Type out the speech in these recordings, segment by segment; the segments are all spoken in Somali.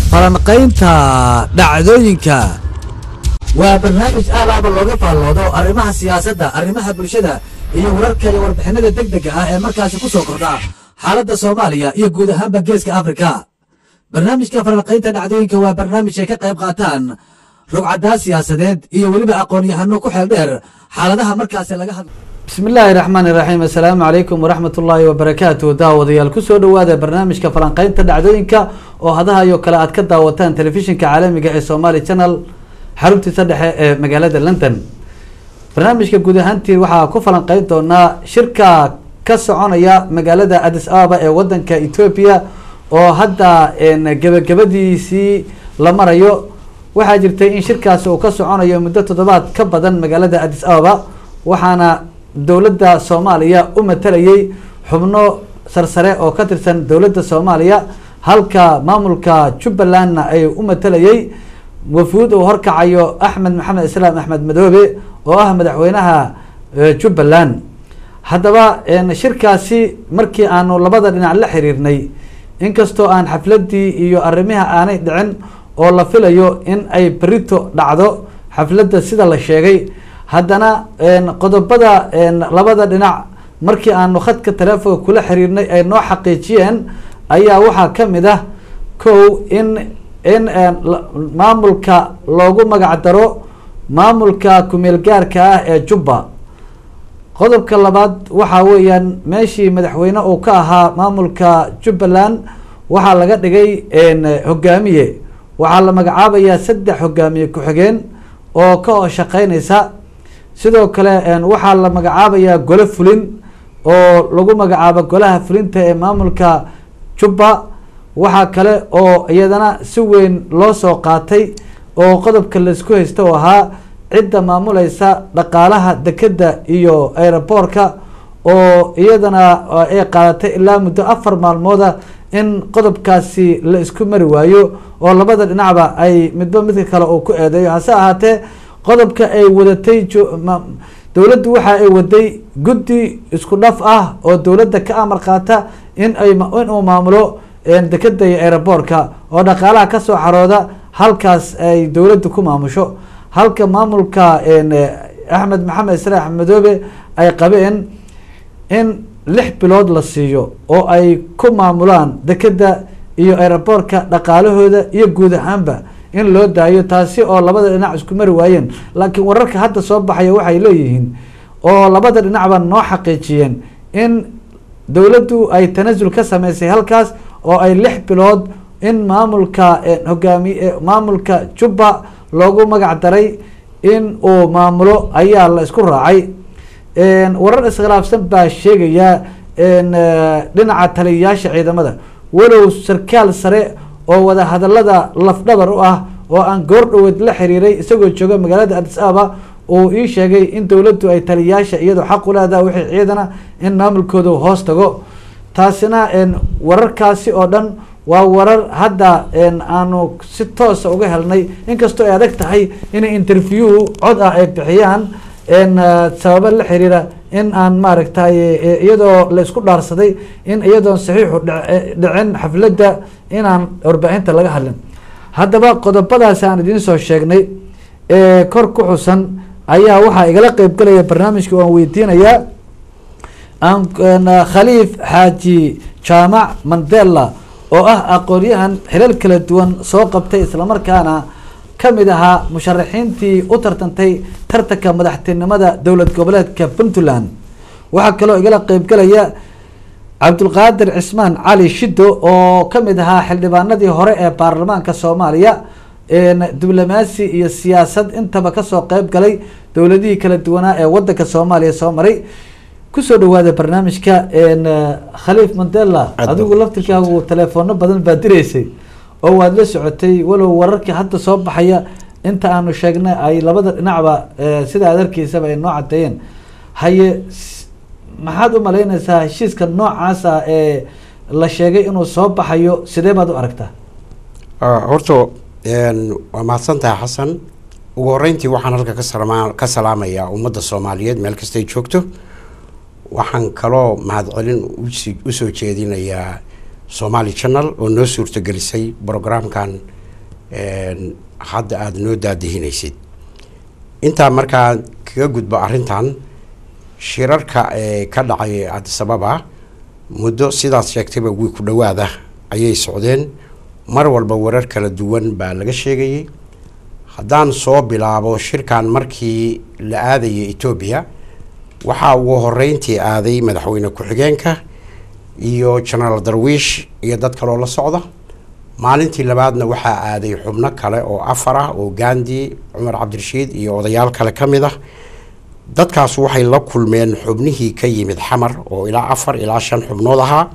falanqaynta dhacdooyinka waa barnaamij aalaaba looga faalloodo arrimaha siyaasadda arrimaha bulshada iyo wararka iyo warbixinada deg dega ah ee markaasi ku soo kordha xaaladda soomaaliya iyo guud ahaanba geeska afrika barnaamijka falanqaynta dhacdooyinka waa barnaamij ay ka qayb qaataan rugcadaa siyaasadeed iyo weliba aqoon-yahano ku xeel dheer xaaladaha markaasi laga hadla bismi illaahi raxmaani raxiim assalaamu calaykum waraxmat ullaahi wabarakaatu daawadayaal kusoo dhowaada barnaamijka falanqaynta dhacdooyinka oo hadaha iyo kale aad ka daawataan telefishinka caalamiga ee somaali channel xaruntiisa dhexe ee magaalada london barnaamijka guud ahaantii waxaa ku falanqeyn doonaa shirka ka soconaya magaalada adis ababa ee wadanka ethoobia oo hadda gebagabadiisii la marayo waxaa jirtay in shirkaasi uu ka soconayo muddo toddobaad ka badan magaalada adis ababa waxaana dowladda soomaaliya u matalayay xubno sarsare oo ka tirsan dowladda soomaaliya halka maamulka jubbalandna ay u matalayay wafuud uu horkacayo axmed maxamed islaam axmed madoobe oo ah madaxweynaha jubbaland haddaba shirkaasi markii aanu labada dhinac la xiriirnay inkastoo aan xafladii iyo arrimiha aanay dhicin oo la filayo in ay berito dhacdo xafladda sida la sheegay haddana qodobada labada dhinac markii aanu khadka taleefonka kula xiriirnay ay noo xaqiijiyeen ayaa waxaa ka mid ah kow in in maamulka loogu magac daro maamulka kumeel gaarka ah ee jubba qodobka labaad waxaa weeyaan meeshii madaxweyne uu ka ahaa maamulka jubbaland waxaa laga dhigay hogaamiye waxaa la magacaabayaa saddex hogaamiye ku-xigeen oo ka shaqeynaysa sidoo kale waxaa la magacaabayaa gole fulin oo lagu magacaabo golaha fulinta ee maamulka jubba waxaa kale oo iyadana si weyn loo soo qaatay oo qodobka laisku haysta oo ahaa cidda maamulaysa dhaqaalaha dekeda iyo aeroboortka oo iyadana ay qaadatay ilaa muddo afar maalmooda in qodobkaasi la isku mari waayo oo labada dhinacba ay midba midka kale uu ku eedeeyo hase ahaatee qodobka ay wadatay dowladdu waxa ay waday guddi isku dhaf ah oo dowladda ka amar qaata in ay in uu maamulo dekeda iyo aeroboortka oo dhaqaalaha kasoo xarooda halkaas ay dowladdu ku maamusho halka maamulka axmed maxamed islaan axmed madoobe ay qabeen in lix bilood la siiyo oo ay ku maamulaan dekeda iyo aeroboortka dhaqaalahooda iyo guud ahaanba in loo daayo taasi oo labada dhinac isku mari waayeen laakiin wararka hadda soo baxaya waxay leeyihiin oo labada dhinacba noo xaqiijiyeen in dowladdu ay tanasul ka sameysay halkaas oo ay lix bilood in maamulka hogaami maamulka jubba loogu magac daray in uu maamulo ayaa la isku raacay warar iskhilaafsan baa sheegaya dhinaca taliyayaasha ciidamada walow sarkaal sare oo wada hadalada lafdhabar u ah oo aan goor dhaweed la xiriiray isagoo jooga magaalada adis ababa uu ii sheegay in dowladdu ay taliyayaasha iyadoo xaq u leedaha wixii ciidana in maamulkooda hoos tago taasina wararkaasi oo dhan waa warar hadda aanu si toosa uga helnay inkastoo ay adag tahay inay interview cod ah ay bixiyaan sababo la xiriira in aan maaragtay iyadoo la isku dhaarsaday in iyadoon saxiixu dhicin xafladda inaan warbaahinta laga hadlin haddaba qodobadaasi aan idiin soo sheegnay ee kor ku xusan ayaa waxaa igala qeybgalaya barnaamijka waan weydiinayaa khaliif xaaji jaamac mandela oo ah aqoon-yahan xilal kala duwan soo qabtay islamarkaana ka mid ahaa musharaxiintii u tartantay tartanka madaxtinimada dowlad goboleedka puntland waxaa kaloo igala qeybgalaya cabdulqaadir cismaan cali shido oo ka mid ahaa xildhibaanadii hore ee baarlamaanka soomaaliya diblomaasi iyo siyaasad intaba kasoo qeyb galay dowladihii kala duwanaa ee wadanka soomaaliya soo maray kusoo dhawaada barnaamijka khaliif mandela adigu laftirkaagu teleefoono badan baa direysay oo waad la socotay walow wararkii hadda soo baxaya inta aanu sheegnay ay labada dhinacba sida aad arkiisaba ay noo cadeeyeen haye maxaad u malaynaysaa heshiiska noocaasa ee la sheegay inuu soo baxayo sidee baad u aragtaa horta waa mahadsan tahay xasan ugu horeyntii waxaan halka ka salama ka salaamayaa ummadda soomaaliyeed meel kastay joogto waxaan kaloo mahadcelin usi usoo jeedinayaa somaali channel oo noo suurtagelisay brograamkan een, hadda aada noo daadihinaysid intaa markaa kaga gudbo arrintan shirarka ee ka dhacay addis ababa muddo sidaas sheegtayba wii ku dhowaada ayay socdeen mar walba warar kala duwan baa laga sheegayay haddaan soo bilaabo shirkan markii la aadayay etoobiya waxaa ugu horeyntii aaday madaxweyne ku-xigeenka iyo genaraal darwiish iyo dad kaloo la socda maalintii labaadna waxaa aaday xubno kale oo afar ah oo gandi cumar cabdirashiid iyo odayaal kale ka mid ah dadkaas waxay la kulmeen xubnihii ka yimid xamar oo ilaa afar ilaa shan xubnood ahaa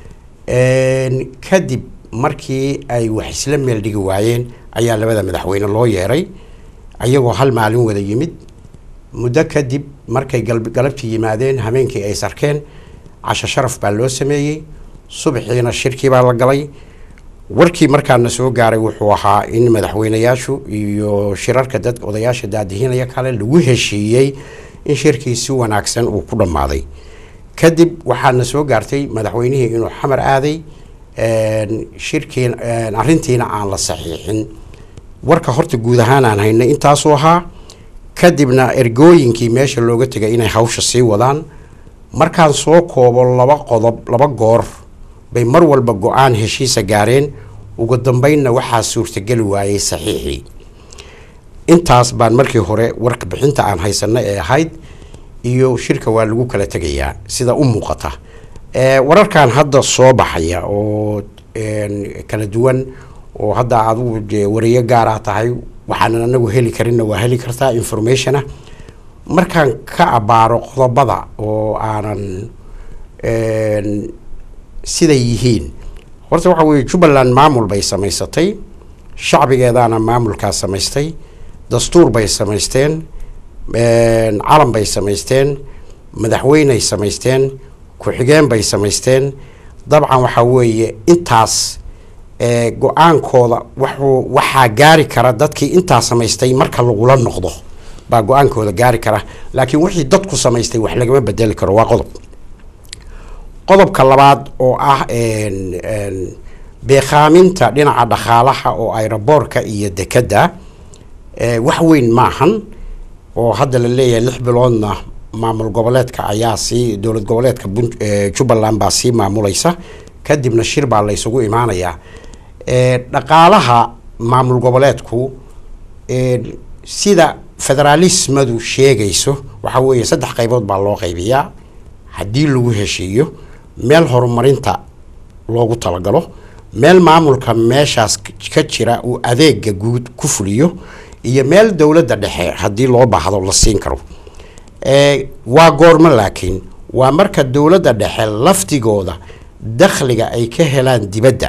Een, kadib markii ay wax isla meel dhigi waayeen ayaa labada madaxweyne loo yeeray ayagoo hal maalin wada yimid muddo kadib markay gal- galabtii yimaadeen habeenkii ay sarkeen casho sharaf baa loo sameeyey subaxiina shirkii baa la galay warkii markaana soo gaaray wuxuu ahaa in madaxweyneyaashu iyo shirarka dad odayaasha daadihinaya kale lagu heshiiyey in shirkii si wanaagsan uu ku dhammaaday kadib waxaana soo gaartay madaxweynihii inuu xamar aaday een, shirkii een, arrintiina aan la saxiixin warka horta guud ahaan aan haynay intaasuu ahaa kadibna ergooyinkii meesha looga tegay inay hawsha sii wadaan markaan soo koobo laba qodob laba goor bay mar walba go-aan heshiisa gaareen ugu dambeynna waxaa suurtageli waayey saxiixii intaas baan markii hore warka bixinta aan haysano ee ahayd iyo shirka waa lagu kala tegayaa sida u muuqata ee wararkan hadda soo baxaya oo een, kala duwan oo hadda adigu dee wariyo gaara tahay waxaanan anagu heli karinna waa heli kartaa informationa markaan ka abaaro qodobada oo aanan een, siday yihiin horta waxa weeye jubbaland maamul bay samaysatay shacbigeedaana maamulkaa samaystay dastuur bay samaysteen een, calan bay samaysteen madaxweyney samaysteen ku-xigeen bay samaysteen dabcan waxaa weeye intaas ee, go-aankooda waxuu waxaa gaari kara dadkii intaa samaystay marka lagula noqdo baa go-aankooda gaari kara laakiin wixii dadku samaystay wax lagama bedeli karo waa qodob qodobka labaad oo ah een, een, beekaaminta dhinaca dhaqaalaha oo aeroboorka iyo dekedda ee, wax weyn maahan oo hadda la leeyahay lix biloodna maamul goboleedka ayaa sii dowlad goboleedka Punt- ee, jubbaland baa sii maamulaysa kadibna shir baa la isugu imaanayaa ee, dhaqaalaha maamul goboleedku ee, sida federaalismadu sheegayso waxaa weeye saddex qaybood baa loo qaybiyaa haddii lagu heshiiyo meel horumarinta loogu talagalo meel maamulka meeshaas ka jira uu adeega guud ku fuliyo iyo meel dowladda dhexe haddii loo baahdo la siin karo ee, waa goormo laakiin waa marka dowladda dhexe laftigooda dakhliga ay ka helaan dibadda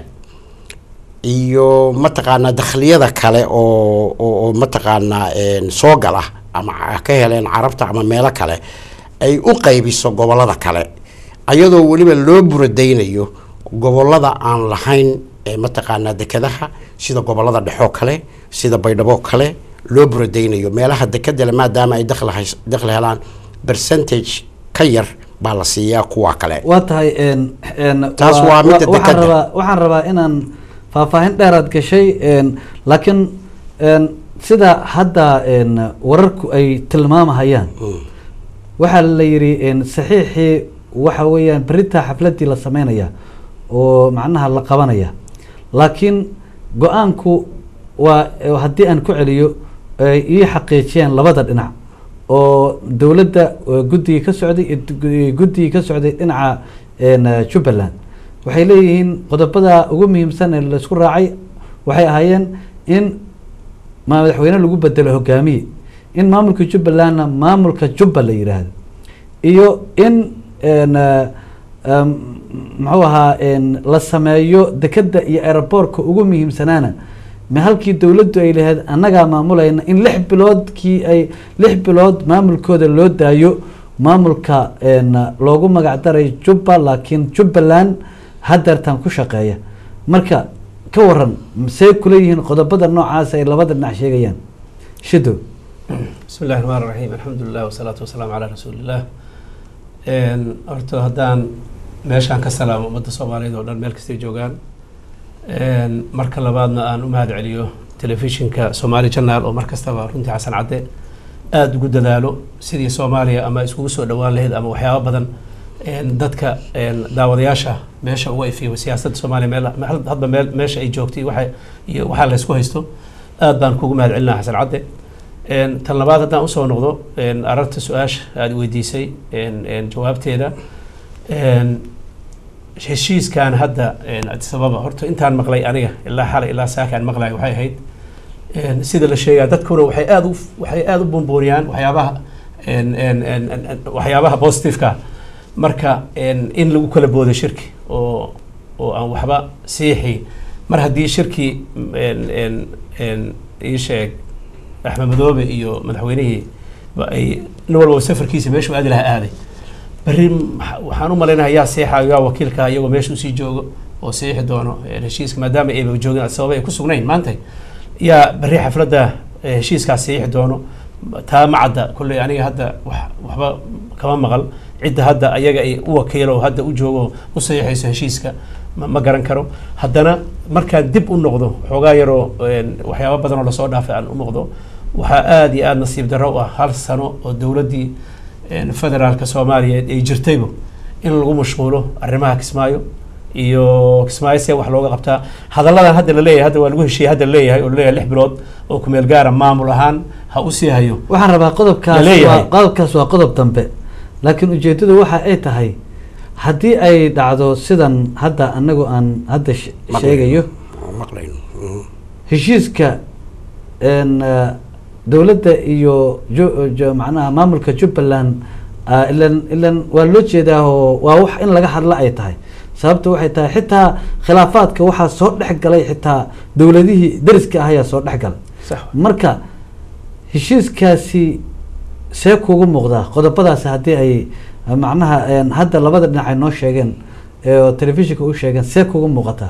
iyo mataqaanaa dakhliyada kale oo oo oo mataqaanaa een, soo gala ama ca- ka heleen carabta ama meelo kale ay u qaybiso gobollada kale ayadoo weliba loo buradaynayo gobollada aan lahayn ee mataqaanaa dekedaha sida gobollada dhexoo kale sida baydhabo kale loo buradaynayo meelaha dekedale maadaama ay dakhli hays- dakhli helaan percentage ka yar baa la siiyaa kuwa kale waa tahay een een Taas waa- waa midda wa- waxaan dekadda. rabaa waxaan rabaa inaan faahfaahin dheeraad gashay een laakiin een sida hadda een wararku ay tilmaamahayaan Mm. waxaa la yidhi een saxiixii waxa weeyaan beritaa xafladii la sameynaya oo macnaha la qabanaya laakiin go-aanku waa eh, haddii aan ku celiyo ay ii xaqiijiyeen labada dhinac oo dowladda eh, guddigii ka socday iyo du- guddigii ka socday dhinaca een, eh, jubbaland waxay leeyihiin qodobada ugu muhiimsan ee laisku raacay waxay ahaayeen in ma- madaxweyne lagu bedelo hogaamiye in maamulka jubbalandna maamulka jubba la yidhaahdo iyo in een, eh, em, muxuu ahaa een, la sameeyo dekedda iyo aeroboortka ugu muhiimsanaana ma halkii dowladdu ay lahayd annagaa maamulayna in lix biloodkii ay lix bilood maamulkooda loo daayo maamulka een, loogu magac daray jubba laakiin jubbaland hadeertan ku shaqeeya marka ka waran see kula yihiin qodobada noocaas ay labada dhinac sheegayaan shido bismi illahi raxmaan raxiim alxamdulilah wasalaatu wasalaamu calaa rasuuliillah Een, horta haddaan meeshaan ka salaamo ummadda soomaaliyeed oo dhan meel kastay joogaan Een, marka labaadna aan u mahad celiyo telefishinka somaali janaal oo mar kastaba runtii xasan cadde aada ugu dadaalo sidii soomaaliya ama iskugu soo dhowaan lahayd ama waxyaaba badan een, dadka een, daawadayaasha meesha uga ifiyo siyaasadda soomaaliya meel meel- hadba meel meesha ay joogtay waxa iyo waxaa la isku haysto aad baan kugu mahad celinaa xasan cadde Een, tan labaad haddaan usoo noqdo een, ararta su-aasha aada weydiisay een, een, jawaabteeda een, heshiiskan hadda een, addis ababa horta intaan maqlay aniga ilaa xalay ilaa saakaan maqlay waxay ahayd een, sida la sheegaa dadkuna waxay aada u waxay aada u bombooniyaan waxyaabaha een, een, een, een, een, waxyaabaha positiveka marka een, in lagu kala boodo shirki oo oo aan waxba siixi mar haddii shirki een, een, een, ii sheeg axmed madoobe iyo madaxweynihii ba ay nin walba safarkiisa meeshuu aadi lahaa aaday berri maxa- waxaan u malaynayaa yaa seexaayo yaa wakiilka iyagoo meesha usii joogo oo seexi doono een, heshiiska maadaama ayba joogin sababa ay ku sugnayn maanta yaa berri xafladda eh, heshiiskaas seexi doono taa ma cadda kolley aniga hadda wax waxba kama maqal cidda hadda ayaga ay u wakiilo hadda u joogo u saxiixayso heshiiska ma, ma garan karo haddana markaan dib u noqdo xoogaa yaroo een, waxyaabo badan oo lasoo dhaafay aan u noqdo waxaa aada iyo aada nasiib darro u ah hal sano oo dowladdii een, federaalka soomaaliyeed ay jirtayba in lagu mashquulo arrimaha kismaayo iyo kismaayo see wax looga qabtaa hadalladan hadda la leeyahay hadda waa lagu heshiiyey hadda la leeyahay oo la leeyahay lix bilood oo kumeel gaara maamul ahaan ha u sii hayo waxaan rabaa qodobkaas Laleeyahay. waa qodobkaas waa qodob dambe laakiin ujeedadu waxa ay tahay haddii ay dhacdo sidan hadda anagu aan hadda sh- Maqlayno. sheegayo maqlayno Mhm. heshiiska een, eh, dowladda iyo ju- ju- macnaha maamulka jubbaland ah, ilan ilan waa loo jeedaa oo waa wax in laga hadla ay tahay sababta waxay tahay xitaa khilaafaadka waxaa soo dhex galay xitaa dowladihii deriska ah ayaa soo dhex galay sax marka heshiiskaasi see kugu muuqdaa qodobadaasi haddii ay macnaha een, hadda labada dhinac ay noo sheegeen ee oo telefishinka u sheegeen see kugu muuqataa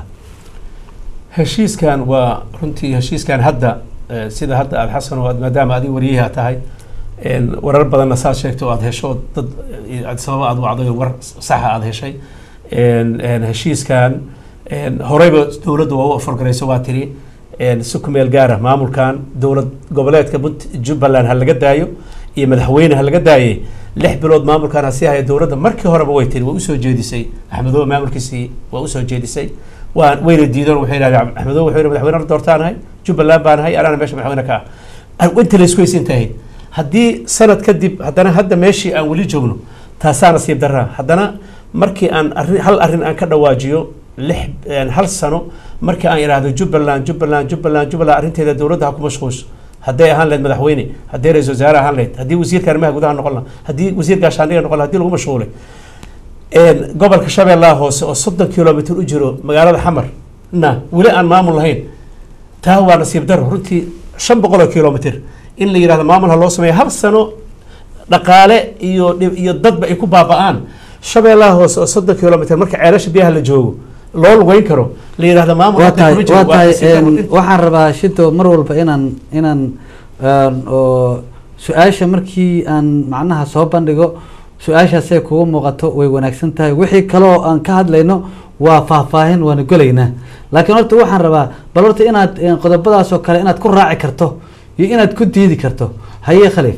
heshiiskan waa runtii heshiiskan hadda eh, sida hadda aad xasan oo aad maadaama adi wariyaha tahay een, warar badanna saad sheegto oo aad hesho oo dad eh, aad sababa aad wacday oo war saxa aad heshay een, een, heshiiskan een, horeyba dowladda waa u afargarayso waa tiri een, si ku meel gaara maamulkan dowlad goboleedka Punt- jubbaland ha laga daayo iyo madaxweyne ha laga daayey lix bilood maamulkan ha sii haya dowladda markii horeba way tiri waa usoo jeedisay axmedoobe maamulkiisii waa usoo jeedisay waa wayna diideen waxay yidhahdeen axmedoobe wuxuu yidhi madaxweyne la doortaanahay jubbaland baan ahay anaana meesha madaxweyne ka ah inta la isku haysan tahay haddii sanad kadib haddana hadda meeshii aan weli joogno taasaa nasiib daraa haddana markii aan arrin hal arrin aan ka dhawaajiyo lix een, hal sano markii aan idhaahdo jubbaland jubbaland jubbaland jubbaland arrinteeda dowladda ha ku mashquulso hadday ahaan lahayd madaxweyne hadday ra-isul wasaare ahaan lahayd haddii wasiirka arrimaha gudaha noqon lahaa haddii wasiir gaashaandhiga noqon lahaa haddii lagu mashquulay een, gobolka shabeellaha hoose oo soddon kilomitr u jiro magaalada xamar na weli aan maamul lahayn taa waa nasiib daro runtii shan boqol oo kilomitr in la yidhahdo maamul ha loo sameeyo hal sano dhaqaale iyo dhib- iyo dadba ay ku baaba'aan shabeellaha hoose oo soddon kilomitr marka ceelasha biyaha la joogo loo lugeyn karo la yidhahdo maamul waa hadda tahay kuma jiro, waa waa tahay nasiib daro. een, waxaan rabaa shido mar walba inaan inaan een, oo su-aasha markii aan macnaha soo bandhigo su-aashaasay kugu muuqato way wanaagsan tahay wixii kale oo aan ka hadlayno waa faahfaahin waana golaynaa laakiin horta waxaan rabaa bal horta inaad een, qodobadaas oo kale inaad ku raaci karto iyo inaad ku diidi karto haye khaliif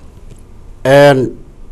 Een,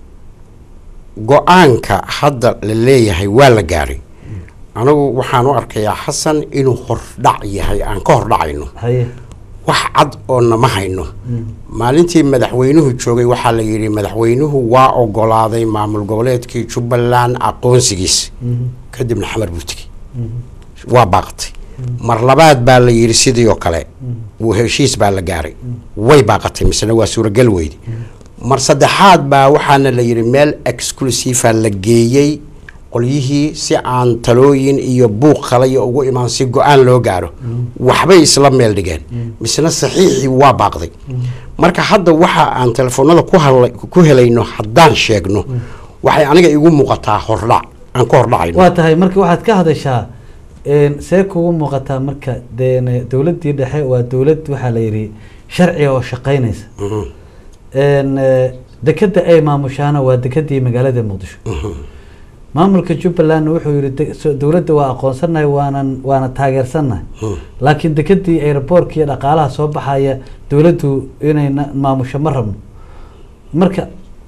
go-aanka hadda la leeyahay waa la gaaray anigu waxaan u arkayaa xasan inuu hordhac yahay aan ka hordhacayno haye wax cad oo nama hayno maalintii madaxweynuhu joogay waxaa la yidhi madaxweynuhu waa ogolaaday maamul goboleedkii jubbaland aqoonsigiis kadibna xamar buu tegey waa baaqatay mar labaad baa la yidhi sidii oo kale wuu heshiis baa la gaaray way baaqatay misena waa suuragal weydi mar saddexaad baa waxaana la yidhi meel exclusiva la geeyey qolyihii si aan talooyin iyo buuq kale ugu imaan si go-aan loo gaaro waxbay isla meel dhigeen misena saxiixii waa baaqday marka hadda waxa aan telefoonada ku hadla- ku helayno haddaan sheegno waxay aniga igu muuqataa hordhac aan ka hordhacayno waa tahay marka waxaad ka hadashaa een, see kugu muuqataa marka deen dowladdii dhexe waa dowlad waxaa la yidhi sharciga oo shaqaynaysa Mhm, een, eh, dekeda ay maamushaana waa dekedii magaalada muqdisho maamulka jubbaland wuxuu yihi de- so- dowladda waa aqoonsanahay waanan waana taageersanahay laakiin dekadii aeroboortka iyo dhaqaalaha soo baxaya dowladdu inay na- maamusho ma rabno marka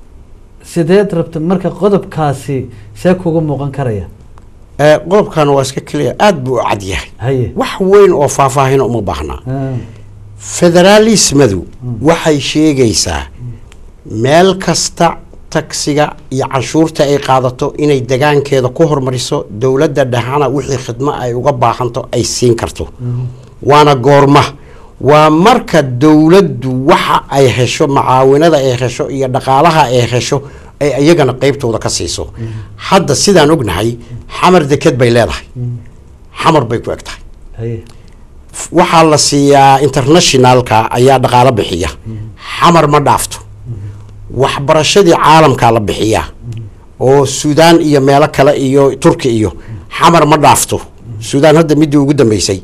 sideed rabta marka qodobkaasi see kuga muuqan karaya Eh, qodobkan waa iska keliya aada buu u cad yahay haye wax weyn oo faahfaahina uma baahnaa Ah, federaalismadu waxay sheegaysaa meel kasta tagsiga iyo canshuurta ay qaadato inay degaankeeda ku hormariso dowladda dhexana wixii khidmo ay uga baahanto ay siin karto waana goorma waa marka dowladdu waxa ay hesho macaawinada ay hesho iyo dhaqaalaha ay hesho ay iyagana qeybtooda ka siiso hadda sidaan ognahay xamar deked bay leedahay xamar bay ku eg tahay haye waxaa la siiyaa internationalka ayaa dhaqaalo bixiya xamar ma dhaafto waxbarashadii caalamkaa la bixiyaa oo suudaan iyo meelo kale iyo turki iyo xamar ma dhaafto suudaan hadda midii ugu dambeysay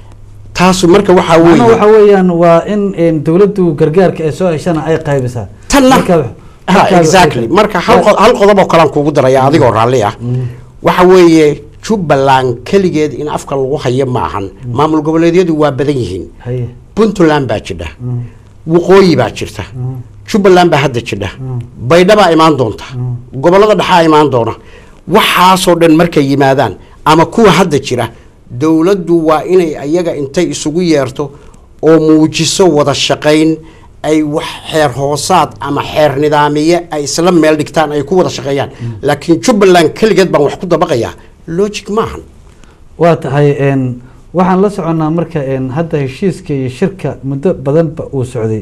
taasu marka waxaa macnaha weeye waxa weeyaan waa in in dowladdu gargaarka ay soo heshana ay qaybisaa Tanna- Marka- ha marka- exactly marka hal qo- hal qodob oo kalean kugu daraya adigoo raalli ah waxa weeye jubbaland keligeed in afka lagu hayo ma ahan maamul goboleedyadu waa badan yihiin haye puntland baa jidha waqooyi baa jirta jubbaland baa hadda jidha baydhabaa imaan doonta gobollada dhexaa imaan doona waxaasoo dhan markay yimaadaan ama kuwa hadda jira dowladdu waa inay ayaga intay isugu yeerto oo muujiso wada shaqayn ay wax xeer hoosaad ama xeer nidaamiye ay isla meel dhigtaan ay ku wada shaqeeyaan laakiin jubbaland keligeed baan wax ku dabaqayaa logic maahan waa tahay n waxaan la soconnaa marka n hadda heshiiska iyo shirka muddo badanba uu socday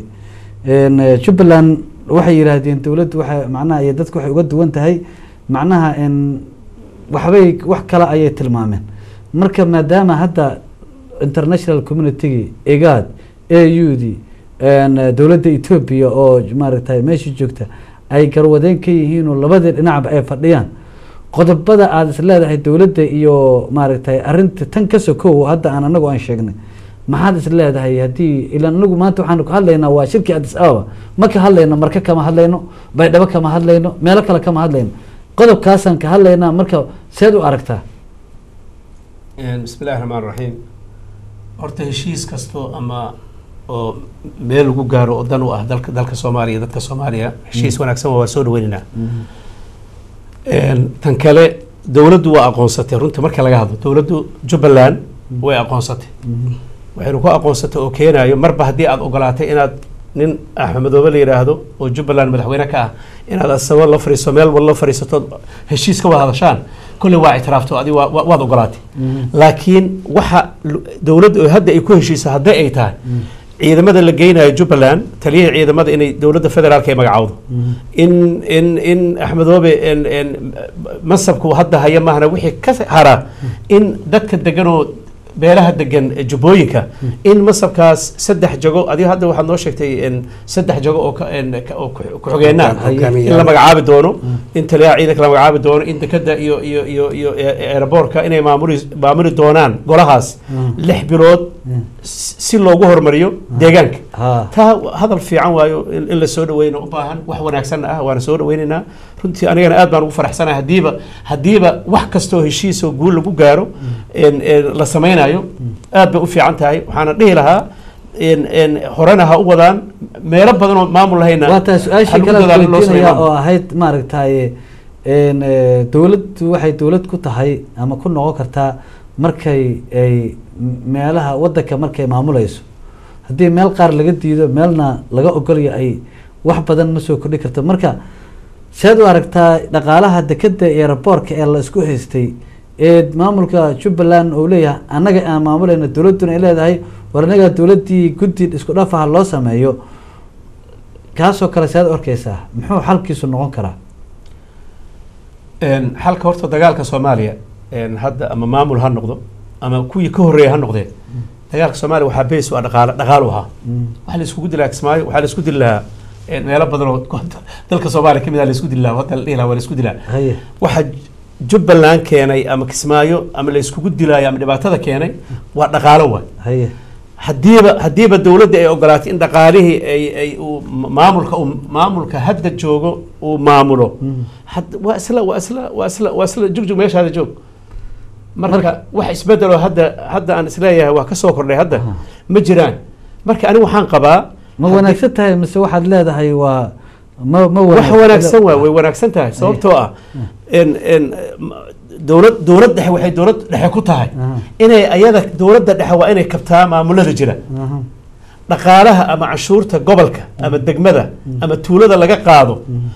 n jubbaland waxay yidhaahdeen dowladdu waxay macnaha iyo dadku waxay uga duwan tahay macnaha n waxbay wax kale ayay tilmaameen marka maadaama hadda international communitygii egaad a u d dowladda etoobiya oo maaragtay meesha joogta ay garwadeen ka yihiin oo labadii dhinacba ay fadhiyaan qodobada aada is leedahay dowladda iyo maaragtay arinta tan ka sokow hadda aan anagu aan sheegnay maxaad is leedahay haddii ilaan anagu maanta waxaanu ka hadlaynaa waa shirkii addis ababa ma ka hadlayno marka kama hadlayno baydhabo kama hadlayno meelo kale kama hadlayno qodobkaasaan ka hadlaynaa marka seed u aragtaa bismi illahi raxmaan raxiim horta heshiis kastoo ama oo meel lagu gaaro oo dan u ah dalka dalka soomaaliya dadka soomaaliya heshiis wanaagsan waa soo dhaweynaynaa tan kale dowladdu waa aqoonsatay runtii marka laga hadlo dowladdu jubbaland way aqoonsatay waxaynu ku aqoonsatay oo keenayo marba haddii aada ogolaatay inaad nin axmedoobe la yidhaahdo oo jubbaland madaxweyne ka ah inaad asaba la fariiso meel wal la fariisato heshiis ka wada hadashaan kolley waa ictiraafto adi waa- waa- waad ogolaatay laakiin waxa lu- dowladda oo hadda ay ku heshiisa hadday ay tahay ciidamada la geynayo jubbaland taliyihii ciidamada inay dowladda federaalka ay magacowdo in in in axmedoobe in in masabku hadda haya maahna wixii ka hara in dadka deganoo beelaha degan ee jubbooyinka in masabkaas saddex jago adiga hadda waxaad noo sheegtay in saddex jago oo ka- in ka- oo ku- ku-xigeenaa Hogaamiyaal. in la magacaabi doono in taliyaha ciidanka la magacaabi doono in dekada iyo iyo iyo iyo aeroboortka inay maamuli maamuli doonaan golahaas lix bilood si si loogu hormariyo deegaanka ha taa hadal fiican waayo in in la soo dhaweyno u baahan wax wanaagsan ah waana soo dhaweynaynaa runtii anigana aad baan ugu faraxsanahay haddiiba haddiiba wax kastoo heshiisoo guul lagu gaaro en- en la samaynayo aad bay u fiican tahay waxaana dhihi lahaa en- en horena ha u wadaan meelo badan oo maamul lahayna waa tahay su-aashii ha lagu kale dadaalo in loo weydiinaya sameeyo. oo ahayd maaragtay n dowladdu waxay dowlad ku tahay ama ku noqon kartaa markay ay m- meelaha wadanka markay maamulayso haddii meel qaar laga diido meelna laga ogolya ay wax badan ma soo kordhi karto marka seed u aragtaa dhaqaalaha dekeda iyo raboorka ee la isku haystay ee maamulka jubbaland uu leeyahay annaga aan maamulayna dowladduna ay leedahay war annaga dowladdii guddi isku dhafaha loo sameeyo kaasoo kale seed u arkeysaa muxuu xalkiisu noqon karaa En, xalka horta dagaalka soomaaliya en, hadda ama maamul ha noqdo ama kuwii ka horreeya ha noqdeen dagaalka soomaaliya waxaa beys u ah dhaqaale dhaqaalu ahaa waxaa la iskugu dilaa kismaayo waxaa la isku dili lahaa en, meelo badan oo dalka soomaaliya ka mid ah la isku dili lahaa hadda la dhihi lahaa waa la isku dilaa haye waxa jubbaland keenay ama kismaayo ama la iskugu dilaayo ama dhibaatada keenay waa dhaqaalo waay haye haddiiba haddiiba dowladda ay ogolaatay in dhaqaalihii ay ay uu maamulka uu maamulka hadda joogo uu maamulo had waa isla waa isla waa isla waa isla jugjug meeshaada joog marka wax isbedeloo hadda hadda aan isleeyahay waa ka soo kordhay hadda ma jiraan marka anigu waxaan qabaa ma wanaagsan tahay mise waxaad leedahay waa ma ma wax wanaagsan waa way wanaagsan tahay sababtoo ah in in dowlad dowlad dhexe waxay dowlad dhexe ku tahay Aha. inay ayada dowladda dhexe waa inay kabtaa maamulada jira Aha. dhaqaalaha ama canshuurta gobolka ama degmada ama tuulada laga qaado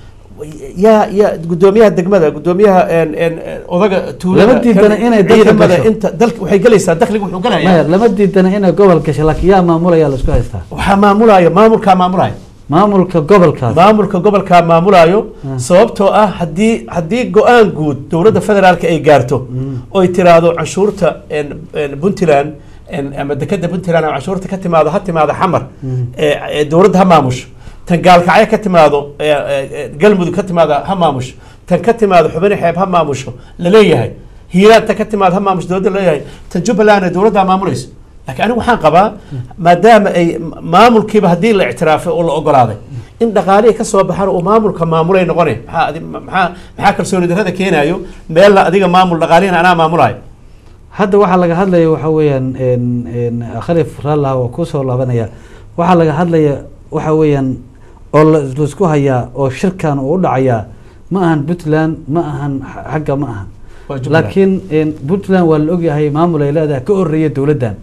yaa yaa gudoomiyaha degmada gudoomiyaha en- en- en odaga tuulada Lama diidana kan- inay dalka ciidamada gasho. inta dalka waxay gelaysaa dakhliga wuxuu maya gelayaa lama diidana inay gobol gasho laakiin yaa maamulaya la isku haystaa waxaa maamulaayo maamulkaa maamulaayo maamulka gobolkaas maamulka gobolkaa maamulaayo sababtoo ah haddii haddii go-aan guud dowladda federaalka ay gaarto oy tiraahdo canshuurta en- en puntland en- ama dekeda puntland ama canshuurta ka timaado ha timaado xamar ee ee dowladda ha maamusho tan gaalkacyo ka timaado ee, ee, ee, galmudug ka timaado ha maamusho tan ka timaado xubin xeeb ha maamusho laleeyahay hiiraan tan ka timaado ha maamusho dowladda laleeyahay tan jubbaland ee dowladda maamulayso laakiin anigu waxaan qabaa maadaama ay maamulkiiba haddii la ictiraafay oo la ogolaaday in dhaqaalihii ka soo baxan uu maamulka maamulay noqonay maxaa adi- maxaa maxaa kalsooni darrada keenaayo meelna adiga maamul dhaqaalihina anaa maamulayo hadda waxaa laga hadlaya waxa weeyaan en- en, khalif raallah waa kusoo laabanaya waxaa laga hadlaya waxa weeyaan oo la- laisku hayaa oo shirkan uu u dhacayaa ma ahan puntland ma ahan x- xagga ma ahan Waa Jubaland. laakiin en, puntland waa la ogyahay maamul ay leedahay ka horeeya dowladdan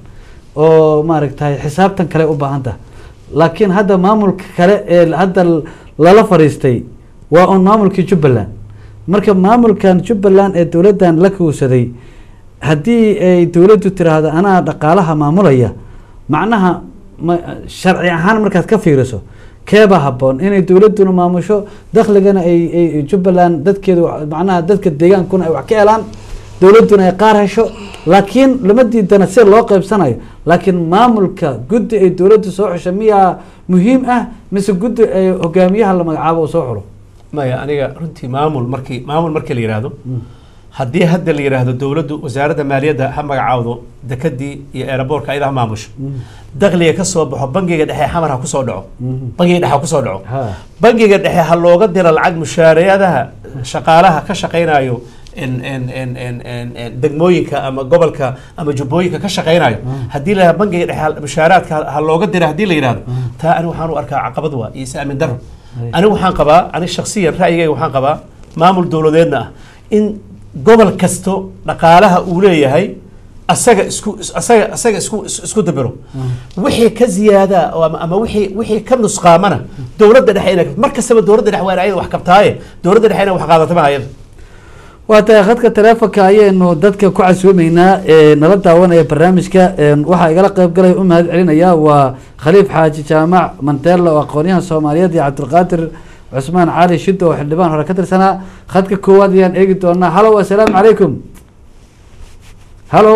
oo maaragtay xisaabtan kale u baahan tahay laakiin hadda maamulka kale ee hadda l- lala fariistay waa un maamulkii jubbaland marka maamulkan jubbaland ee dowladdan la kuusaday haddii ay dowladdu tiraahdo anaa dhaqaalaha maamulaya macnaha ma sharci ahaan markaad ka fiiriso keeba habboon inay dowladduna maamusho dakhligana ay ay jubbaland dadkeedu macnaha dadka deegaankuna ay wax ka helaan dowladduna ay qaar hesho laakiin lama diidana sida loo qaybsanayo laakiin maamulka guddi ay dowladdu soo xusho miyaa muhiim ah mise guddi ay hogaamiyaha la magacaabo uu soo xulo maya aniga runtii maamul markii maamul markii la yidhaahdo haddii hadda la yidhaahdo dowladdu wasaaradda maaliyadda ha magacaawdo dekadii iyo eeraboorka ayada ha maamusho dakhliga ka soo baxo bangiga dhexe xamar ha kusoo dhaco bangiga dhexe ha kusoo dhaco Ha. bangiga dhexe ha looga diro lacag mushaarayadaha shaqaalaha ka shaqaynayo en- en- en- en- en- en degmooyinka ama gobolka ama jubbooyinka ka shaqaynayo haddii la yidhahdo bangiga dhexe ha- mushaaraadka ha- ha looga dira haddii la yidhahdo taa ani waxaan u arkaa caqabad waa iyo is-aamin daro anigu waxaan qabaa ani shaksiyan ra'yigayga waxaan qabaa maamul dowladeedna ah in gobol kasto dhaqaalaha uu leeyahay asaga isku asaga asaga isku is- isku dabiro wixii ka ziyaada oo ama ama wixii wixii ka nusqaamana dowladda dhexe inay mar kastaba dowladda dhexe waa in ayada wax kabtaaye dowladda dhexe inay wax qaadato ma ayada waa tahay khadka taleefonka ayaynu dadka ku casuumeynaa ee nala daawanaya barnaamijka een waxaa igala qayb galaya u mahad celinaya waa khaliif xaaji jaamac manteelo oo aqoonyahan soomaaliyeed iyo cabdulqaadir cusmaan cali shido oo xildhibaan hore ka tirsanaa khadka koowaad ayaan eegi doonaa halo assalaamu calaykum halo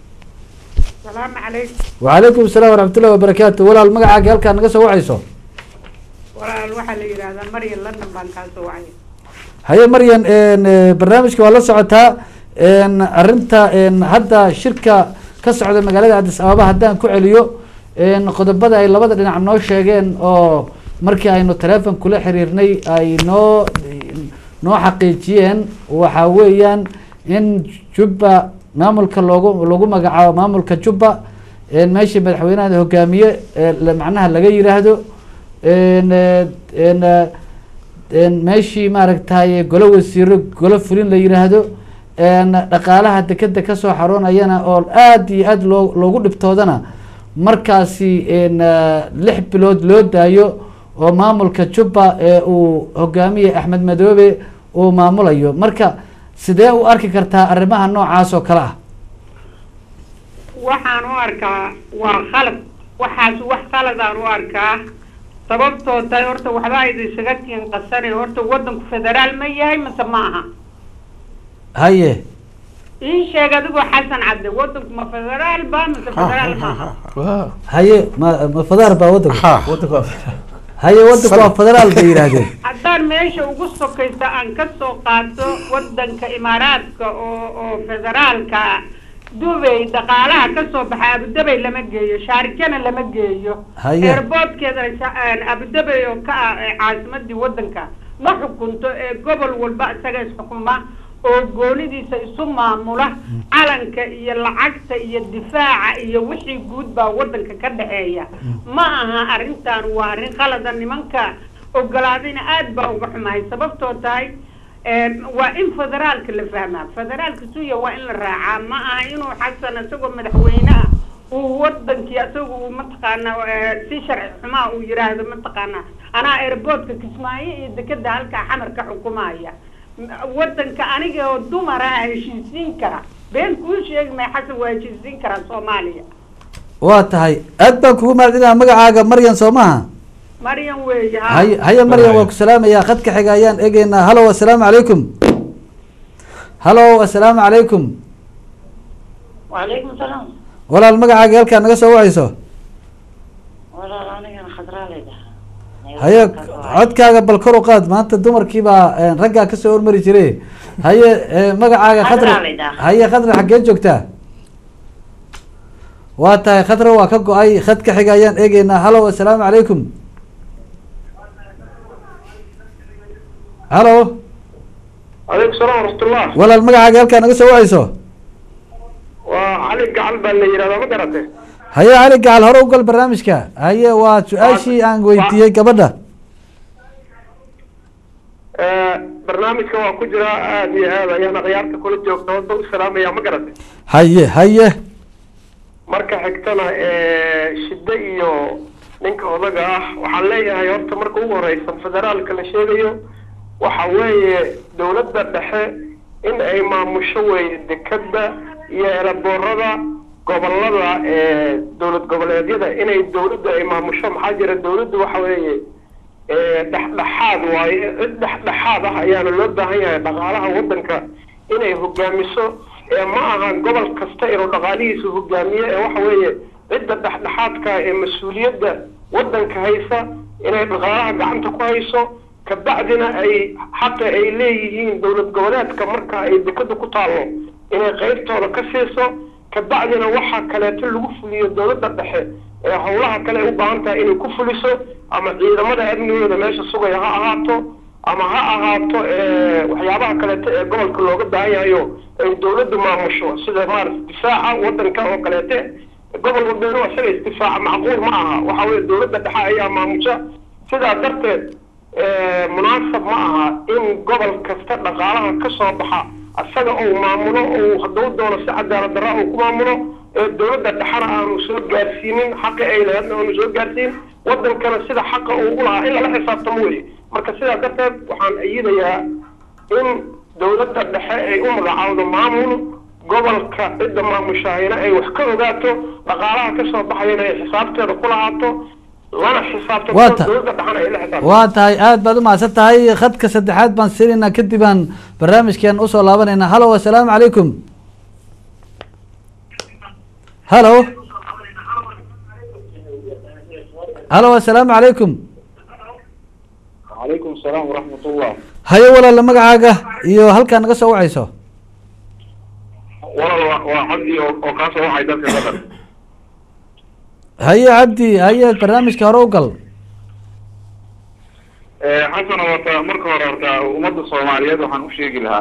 السلام عليكم وعليكم السلام ورحمة الله وبركاته walaal magacaaga halkaa naga soo wacayso walaal waxaa la yidhaahdaa maryan london baan kaa soo wacay haye maryan een, eh, barnaamijka waa la socotaa een, arinta een, hadda shirka ka socda magaalada addis ababa haddaan ku celiyo een, qodobada ay labada dhinac noo sheegeen oo markii aynu teleefon kula xiriirnay ay noo noo xaqiijiyeen waxaa weeyaan in jubba maamulka loogu lagu magacaabo maamulka jubba een, meeshii madaxweynaha hogaamiye ee la- macnaha laga yiraahdo een, eh, een, eh, een meeshii maaragtay golo wasiiro golo fulin la yiraahdo een dhaqaalaha dekeda kasoo xaroonayana oo aada iyo aada loo loogu dhibtoodana markaasi een eh, lix bilood loo daayo oo maamulka jubba ee uu hogaamiye axmed madoobe uu maamulayo marka sidee u arki kartaa arrimaha noocaas oo kale ah waxaan u arkaa waa khalad waxaas wax khaladaan u arkaa sababtoo tahay horta waxba ayda isaga kiin qasane horta waddanku federaal ma yahay mise ma aha haye ii sheeg adigoo xasan cadde waddanku ma federaal ba mise federaal ma aha haye ma ma fadaar baa waddanka ha waddanka waa haye waddanku waa federaal bay yidhaahdeen haddaan meesha ugu sokaysa aan ka soo qaato waddanka imaaraadka oo oo federaalka ah dubay dhaqaalaha ka soo baxa abudabay lama geeyo shaarikana lama geeyo Haye. eerboodkeedana sha- abudabay oo ka ah ee caasimadii wadanka ma xukunto ee gobol walba isaga isxukuma oo goonidiisa isu maamula calanka iyo lacagta iyo difaaca iyo wixii guud baa wadanka ka dhexeeya ma aha arrintan waa arrin qalada nimanka ogolaadayna aad baa uga xumahay sababtoo tahay een, waa in federaalka la fahmaa federaalka suya waa in la raacaa ma aha inuu xasan isagoo madaxweyne ah uu wadankii isaga uu mataqaana eh, si sharci xumaa uu yiraahdo mataqaana anaa airportka kismaayo iyo dekeda halkaa xamar ka xukumaya M- wadanka aniga oo dumara ah heshiisiin kara been kuu sheegi maya xasan waa heshiisiin karaa soomaaliya waa tahay aad baan kugu mahadcelinaha magacaaga maryan soo maha maryan weeye ha haye haye maryan waa ku salaamayaa khadka xiga ayaan eegeynaa halo assalaamu calaykum halo assalaamu calaykum وعليكم السلام walaal magacaaga halkaa naga soo wacayso والله أنا كان خضراء لي haye codkaaga bal kor u qaad maanta dumarkii baa eh, raggaa kasoo hormari jire haye eh, magacaaga khadra Khadra la yidhaha. haye khadra xaggee joogtaa waa tahay khadra waa ka go-ay khadka xiga ayaan eegeynaa halo assalaamu calaykum halo عليكم السلام ورحمة الله walaal magacaaga halkaa naga soo wacayso وعلي قعل باللي يرى ما قرأته haye cali gacal hore u gal barnaamijka haye waa su-aashii aan weydiiyey gabadha برنامجك waa ku jira aad iyo aad ayaana khiyaarta kula joogta wadda u salaamaya ma garatay haye haye marka xigtana shiddo iyo ninka odaga ah waxaan leeyahay horta marka ugu horeysa federaalka la sheegayo waxa weeye dowladda dhexe in ay maamusho weeye dekada iyo eraboorada gobolada ee dowlad goboleedyada inay dowladda ay maamusho maxaa jira dowladdu waxa weeye ee dhexdhexaad waaye cid dhexdhexaad ah ayaana loo baahan yahay dhaqaalaha wadanka inay hogaamiso ee ma aha gobol kasta inuu dhaqaalihiisa hogaamiyo ee waxa weeye cidda dhexdhexaadka ee mas-uuliyadda wadanka haysa inay dhaqaalaha gacanta ku hayso kabacdina ay xaqa ay leeyihiin dowlad goboleedka marka ay dekada ku taallo inay qaybtooda ka siiso kabacdina waxa kaleeto lagu fuliyo dowladda dhexe ee howlaha kale ay u baahan tahay inay ku fuliso ama ciidamada amnigooda meesha sugaya ha ahaato ama ha ahaato ee, waxyaabaha kaleeto ee gobolka looga baahan yahayo ay dowladdu maamusho sida maarata difaaca wadanka oo kaleete gobol walbeenu isaga isdifaaca macquul ma aha waxa weye dowladda dhexe ayaa maamusha sidaa darteed ee, munaasab ma aha in gobol kasta dhaqaalaha ka soo baxa isaga uu maamulo uu hadduu doono si cadaalad darra uu ku maamulo ee dowladda dhexena aanu soo gaarsiinin xaqi ay lahaydna aanu soo gaarsiin wadankana sida xaqa uu u lahaa in lala xisaabtamo weye marka sidaa darteed waxaan ayidayaa in dowladda dhexe ay u magacaawdo maamul gobolka cidda maamushahayna ay wax ka ogaato dhaqaalaha ka soo baxayana ay xisaabteeda ku lahaato lana xisaabto Waa ta- dowladda dhexena ay la xisaabto waa tahay aad baad umahadsan tahay khadka saddexaad baan siinaynaa kadib aan barnaamijkeen usoo laabanaynaa halo assalaamu calaykum halo halo assalaamu calaykum calaykum asalaam waraxmat ullah haye walaala magacaaga iyo halkaa naga soo wacayso walaal waa waa cabdi oo oo kaasoo waxay dadka qatar haye cabdi haye barnaamijka hore u gal xasan horta marka hore horta ummadda soomaaliyeed waxaan u sheegi lahaa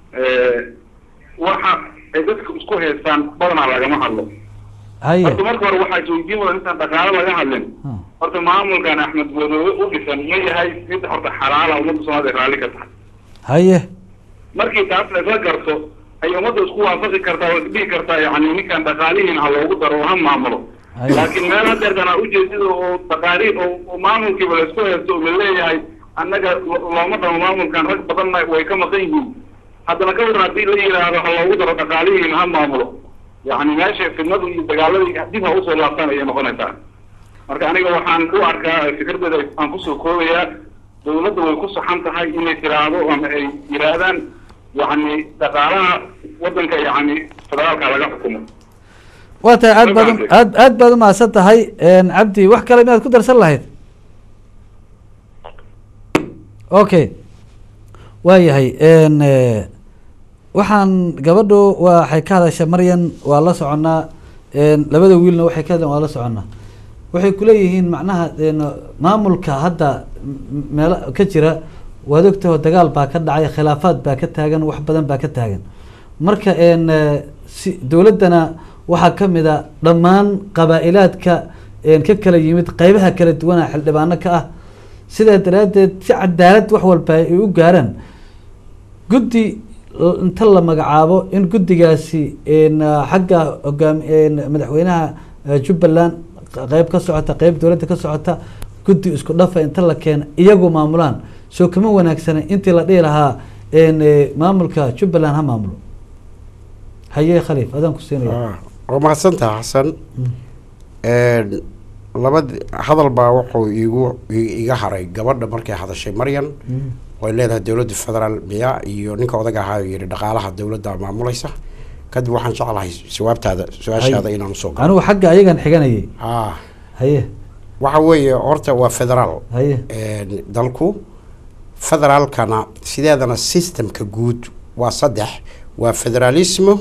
waxa ay dadka isku haystaan badanaa lagama hadlo haye horta marka hore waxaa isweydiin mudan intaan dhaqaalo laga hadlin Hmm. horta maamulkan axmed godoobe u dhisan ma yahay mid horta xalaala ummadda soomaalida ay raalli ka tahay haye markii taas la isla garto ay ummadda isku waafaqi kartaa oo isdhihi kartaa yani ninkan dhaqaalihiin ha loogu daro oo ha maamulo Haye. laakiin meel hadeertan aa ujeedida oo dhaqaali oo oo maamulkiiba la isku haysto oo la leeyahay annaga lo- looma dhamo maamulkan rag badanna way ka maqan yihiin haddana ka waran haddii la yidhaahdo ha loogu daro dhaqaalihiin ha maamulo yani meesha fidnadu iyo dagaaladii dib ha usoo laabtaan ayay noqonaysaa marka aniga waxaan u arkaa fikradooda aan kusoo koobayaa dawladda way ku saxan tahay inay tiraahdo ama ay yidhaahdaan yani dhaqaalaha wadanka yani federaalka laga xukumo waa tahay aad baad Magacaagay. aad aad baad umahadsan tahay cabdi wax kale miyaad ku darsan lahayd okay waa yahay waxaan gabadhu waxay ka hadashay maryan waa la soconnaa een, labada wiilna waxay ka hadleen waa la soconnaa waxay kuleeyihiin macnaha een, maamulka hadda m- meelo ka jira waad ogtaho dagaal baa ka dhacay khilaafaad baa ka taagan wax badan baa ka taagan marka een, eh, si dowladdana waxaa ka mid a dhammaan qabaa-ilaadka een, ka kala yimid qeybaha kala duwana xildhibaano ka ah sidaa daraaddeed si cadaalad wax walba ay u gaaraan guddi l- inta la magacaabo in guddigaasi een, ah, xagga hogaam een, madaxweynaha ah, jubbaland q- qeyb ka socota qeyb dowladda ka socota guddi isku dhafa inta la keena iyagu maamulaan soo kama wanaagsana intii la dhihi lahaa een, eh, maamulka jubbaland ha maamulo haye khaliif adaan ku siinaya Ah, waa mahadsantaha xasan Een, labad hadal baa wuxuu igu i- iga haray gabadha markay hadashay maryan Mm. way leedahay dowladda federaal miya iyo ninka odaga ahaa yidhi dhaqaalaha dowladda maamulaysa kadib waxaan jeclahay jawaabtaada su-aashaada inaan usoo galo anigu xagga ayagan xiganayay ah haye waxa weeye horta waa federaal haye Een, dalku federaalkana sideedana systemka guud waa saddex waa federalismo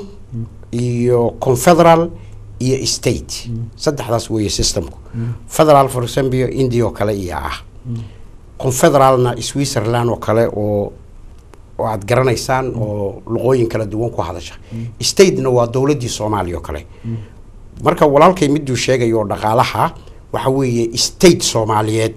iyo confederal iyo state saddexdaas weeye systemku federal for example india oo kale iyo ah confederalna switzerland oo kale oo oo aad garanaysaan oo luqooyin kala duwan ku hadasha statena waa dowladdii soomaaliya oo kale marka walaalkay miduu sheegayo oo dhaqaalaha waxa weeye state soomaaliyeed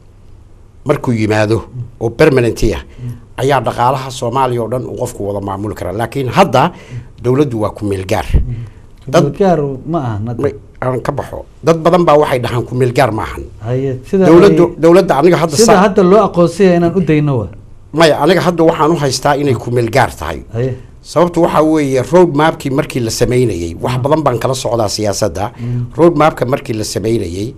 markuu yimaado oo permanent ah ayaa dhaqaalaha soomaaliya oo dhan uu qofku wada maamuli karaa laakiin hadda dowladdu waa ku meelgaar dad gaar ma aha hadda. may- aan ka baxo dad badan baa waxay dhahaan ku meelgaar maahan haye sida dowladdu ay- dowladda aniga hadda sida sa- hadda loo aqoonsaya inaan u dayno wa maya aniga hadda waxaan u haystaa inay ku meelgaar tahay haye sababtu waxaa weeye road mapkii markii la sameynayey wax badan baan kala socdaa siyaasadda road mapka markii la sameynayey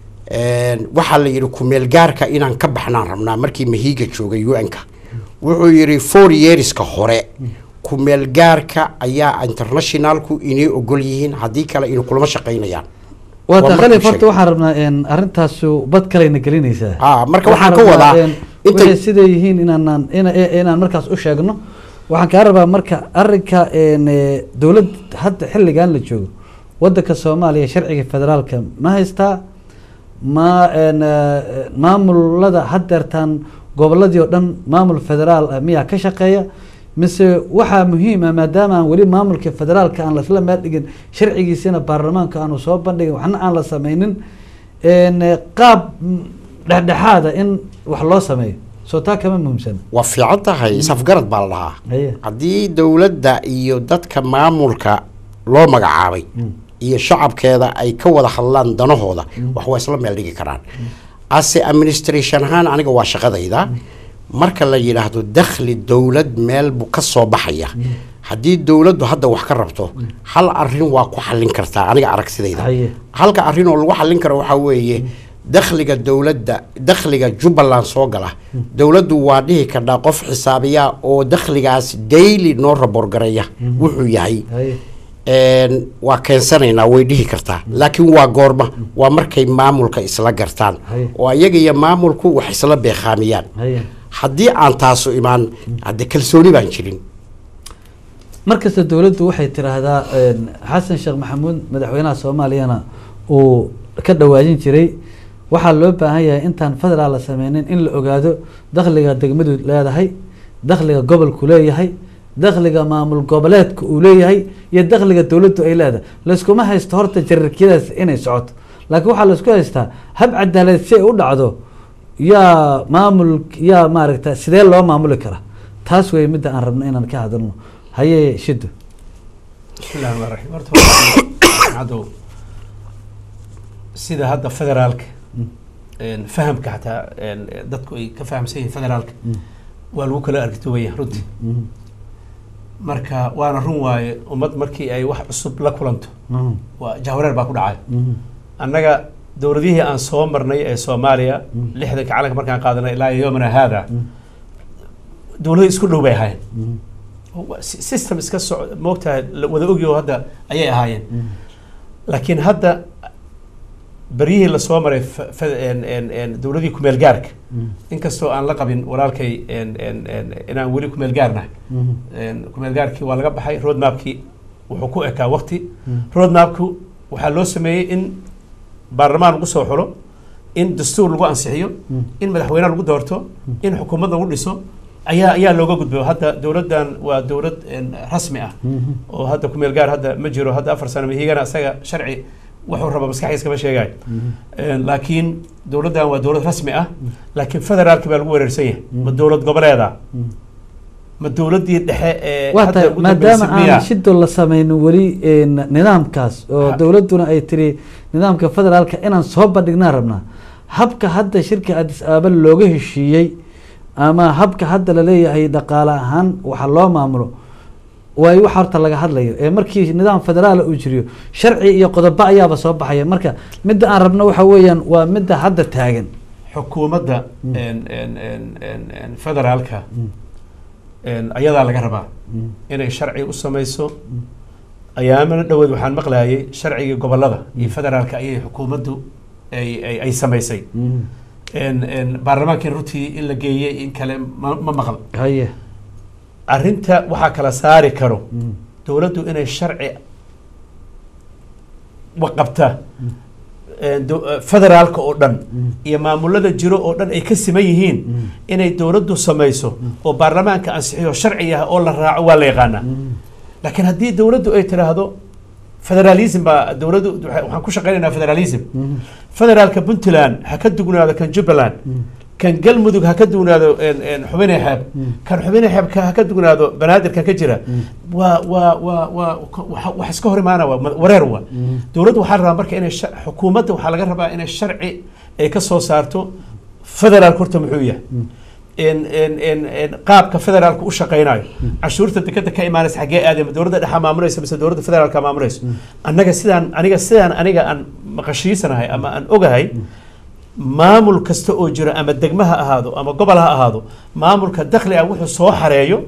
een, waxaa la yidhi kumeelgaarka inaan ka baxnaan rabnaa markii mahiiga joogay un-ka wuxuu yidhi four yearska hore kumeelgaarka ayaa internationalku inay ogol yihiin haddii kale inay kulama shaqaynayaan waa Waa ta markuu khalif horta sheegay. waxaan rabnaa een, arrintaasu bad kalayna gelinaysaa Ah, marka waxaan ka rabnaa, wadaa een, intay- waxay siday yihiin inaanaan ina- i- inaan markaas u sheegno waxaan kaa rabaa marka arrinka een, eh, dowlad hadda xilligan la joogo wadanka soomaaliya sharciga federaalka ma haystaa ma een, eh, maamulada haddeertaan goboladii oo dhan maamul federaal ah miyaa ka shaqeeya mise waxaa muhiim ah maadaama aan weli maamulka federaalka aan lasla maadhigin sharcigiisina baarlamaanka aanu soo bandhigin waxna aan la sameynin een, eh, qaab mm, dhexdhexaada in wax loo sameeyo soo taa kama muhiimsan waa fiican tahay isafgarad baa la dhahaa haye haddii dowladda iyo dadka maamulka loo magacaabay iyo shacabkeeda ay ka wada hadlaan danahooda wax waa isla meel dhigi karaan ase administration ahaan aniga waa shaqadayda marka la yidhaahdo dakhli dowlad meel buu ka soo baxaya haddii dowladdu hadda wax ka rabto hal arin waa ku xallin kartaa aniga aragsidayda Haye. halka arrin oo lagu xallin karo waxaa weeye dakhliga dowladda dakhliga jubbaland soo gala dowladdu waa dhihi kardhaa qof xisaabiya oo dakhligaas daily noo raborgareeya wuxuu yahay haye een, waa keensanaynaa way dhihi kartaa laakiin waa goorma waa markay maamulka isla gartaan Haye. oo iyaga iyo maamulku wax isla beekhaamiyaan haye haddii aan taasu imaan hadde kalsooni baan jirin markasta dowladdu waxay tiraahdaa een, xasan sheekh maxamuud madaxweynaha soomaaliyana uu ka dhawaajin jiray waxaa loo baahan yahay intaan federaal la sameynin in la ogaado dakhliga degmadu leedahay dakhliga gobolku leeyahay dakhliga maamul goboleedka uu leeyahay iyo dakhliga dowladdu ay leedahay layskuma haysto horta jararkiyadaas inay socoto laakiin waxaa laysku haystaa hab cadaalad si ay u dhacdo yaa maamul yaa maaragta sidee loo maamuli kara taas wey midda aan rabno inaan ka hadalno haye shido bismillahi rahmaan raxiim horta waa cadow sida hadda federaalka een, fahamka xataa een, dadku ay ka fahamsan yihiin federaalka waa lagu kala argitoobayaa runtii marka waana run waaye ummad markii ay wax cusub la kulanto waa jahwareer baa ku dhacay annaga dowladihii aan soo marnay ee soomaaliya lixdanka calanka markaan qaadanay ilaa yomina haada dowlado isku dhow bay ahaayeen Wa- si- system iska soc moogtahay la wada ogyo hadda ayay ahaayeen laakiin hadda beryihii lasoo maray fa- fa- en- en- en dowladii kumeel gaarka inkastoo aan la qabin walaalkay en- en- en- inaan weli kumeel gaarnahay En, kumeel gaarkii waa laga baxay road mapkii wuxuu ku ekaa waqti road mapku waxaa loo sameeyey in baarlamaan lagu soo xulo in dastuur lagu ansixiyo in madaxweyne lagu doorto in xukuumad lagu dhiso ayaa ayaa looga gudbo hadda dowladdan waa dowlad en, rasmi ah oo hadda kumeel gaar hadda ma jiro hadda afar sano mahigana isaga sharci wuxuu raba maskaxdiis kama sheegayo En, laakiin dowladdan waa dowlad rasmi ah laakiin federaalki baa lagu wareersan yahay ma dowlad goboleeda ma dowladdii dhexe ee waa hadda tahay ugu maadaama dambeysay miyaa? aan shido la samaynin weli een, nidaamkaas oo Ha. dowladduna ay tiri nidaamka federaalka inaan soo bandhignaan rabnaa habka hadda shirka adis aaba looga heshiiyey ama habka hadda laleeyahay dhaqaale ahaan waxa loo maamulo waay wax horta laga hadlayo ee markii nidaam federaala uu jiriyo sharci iyo qodobo ayaaba soo baxaya marka midda aan rabno waxa weeyaan waa midda hadda taagan xukuumadda en- en- en- en- en federaalka en ayadaa laga rabaa inay sharci u samayso ayaamana dhoweed waxaan maqlayay sharcigii gobolada iyo federaalka ayay xukuumaddu ay ay- ay samaysay en en baarlamaankii runtii in la geeyey in kale ma ma maqal haye arrinta waxaa kala saari karo dowladdu inay sharci waqabta en do- eh, federaalka oo dhan iyo maamulada jiro oo dhan ay ka siman yihiin inay dowladdu samayso oo baarlamaanka ansixiyo sharci ah oo la raaco waa la yaqaanaa laakiin haddii dowladdu ay tiraahdo federalism baa dowladdu waxa- waxaan ku shaqaynaynaa federalism federaalka puntland ha ka dugnaado kan jubbaland kan galmudug ha ka dugnaado en- en xubine xeeb kan xubine xeebka ha ka dugnaado banaadir kan ka jira waa waa waa waa waxa- wax iska hor imaana waa ma- wareer waa dowladdu waxaa la rabaa marka inay sha- xukuumadda waxaa laga rabaa inay sharci ay ka soo saarto federaalka horta muxuu yahay en en en en qaabka federaalka u shaqaynayo cashuurta dekeda ka imaanaysa xaggee aadayma dowladda dhexa maamulaysa mise dowladda federaalka maamulayso annaga sidaan aniga sidaan aniga aan maqashiisanahay ama aan ogahay maamul kasta oo jiro ama degmo ha ahaado ama gobol ha ahaado maamulka dakhli ah wuxuu soo xareeyo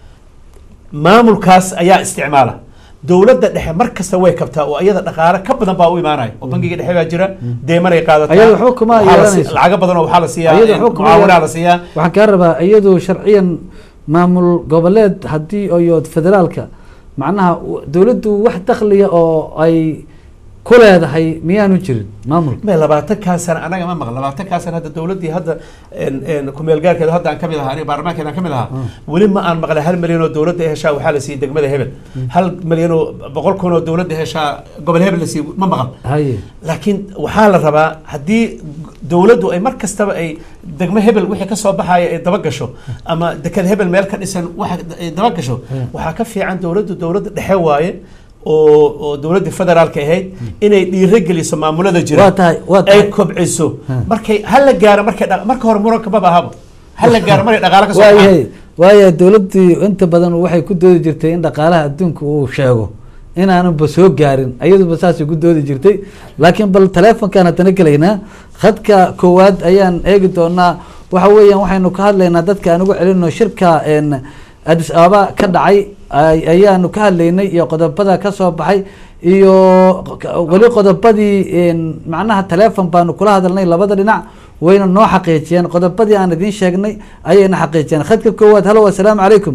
maamulkaas ayaa isticmaala dowladda dhexe mar kasta way kabtaa oo iyada dhaqaale ka badan baa u imaanaya oo bangiga dhexe baa jira deemanay qaadataa Ayada waxba kuma waxaa la si- yeelanayso. lacago badan oo waxaa la siiyaa Ayada en, waxba kuma mucaawinaa yeelan- la siiyaa waxaan kaa rabaa iyadu sharciyan maamul goboleed haddii iyo federaalka macnaha w- dowladdu wax dakhliya oo ay ku leedahay miyaanu jirin maamulka me labaatankaa sana anaga ma maqan labaatankaa sana hadda dowladdii hadda en- en kumeel gaarkeeda hadda aan ka mid ahaa aniga baarlamaankeeda aan ka mid ahaa weli ma aan maqlay hal milyan oo dowladda heshaa waxaa la siiyey degmada hebel hal milyan oo boqol kun oo dowladda heshaa gobol hebel la siiyey ma maqan haye laakiin waxaa la rabaa haddii dowladdu ay mar kastaba ay degmo hebel wixii ka soo baxaya ay daba gasho ama deked hebel meel ka dhisan waxa ay daba gasho waxaa ka fiican dowladdu dowladda dhexe waaye oo oo dowladdii federaalka ahayd inay dhiiro geliso maamulada jira Waa tahay, waa tahay. ay kobciso markay hala gaaro markay dha- marka hore muranka maba ahaba hala gaaro markay dhaqaale ka soo baxaan waayahay waayahay dowladdii inta badan waxay ku doodi jirtay in dhaqaalaha adduunka uu sheego inaanunba soo gaarin ayaduba saasay ku doodi jirtay laakiin bal teleefonkaan haddana gelaynaa khadka koowaad ayaan eegi doonaa waxa weeyaan waxaynu ka hadlaynaa dadka aan ugu celino shirka en adis ababa ka dhacay ay- ayaanu ka hadlaynay iyo qodobada ka soo baxay iyo weli qodobadii en macnaha teleefon baanu kula hadalnay labada dhinac wayna noo xaqiijiyeen qodobadii aan idiin sheegnay ayayna xaqiijiyeen khadka koowaad halo assalaamu calaykum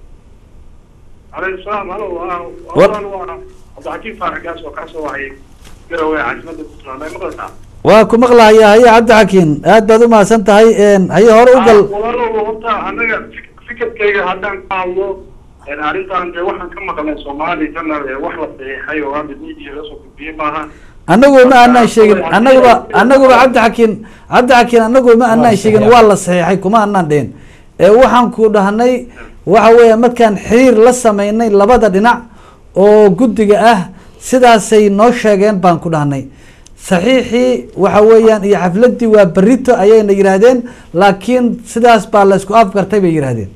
calaykum salaam halo waa War- waa waa cabdixakiim faarax gaas oo kaasoo wahayay garowe caasimadda puntland ay maqlaysaa waa ku maqlahaya haye cabdi xakiin aad baad u mahadsan tahay en haye hore u gal walaalow horta anaga fik- fikirkayga haddaan ka hadlo een, arrintan dee waxaan ka maqlay soomaali kana ee wax la saxiixay oo hadda media la soo gudbiyey maaha anagu ma aanaan sheegin anaguba anaguba cabdi xakiin cabdi xakiin anagu ma aanaan sheegin waa la saxiixay kuma aanaan dhihin ee waxaan ku dhahnay waxa weeya markaan xiriir la sameynay labada dhinac oo guddiga ah sidaasay noo sheegeen baan ku dhahnay saxiixii waxa weeyaan iyo xafladii waa berito ayayna yidhaahdeen laakiin sidaas baa la isku afgartay bay yidhaahdeen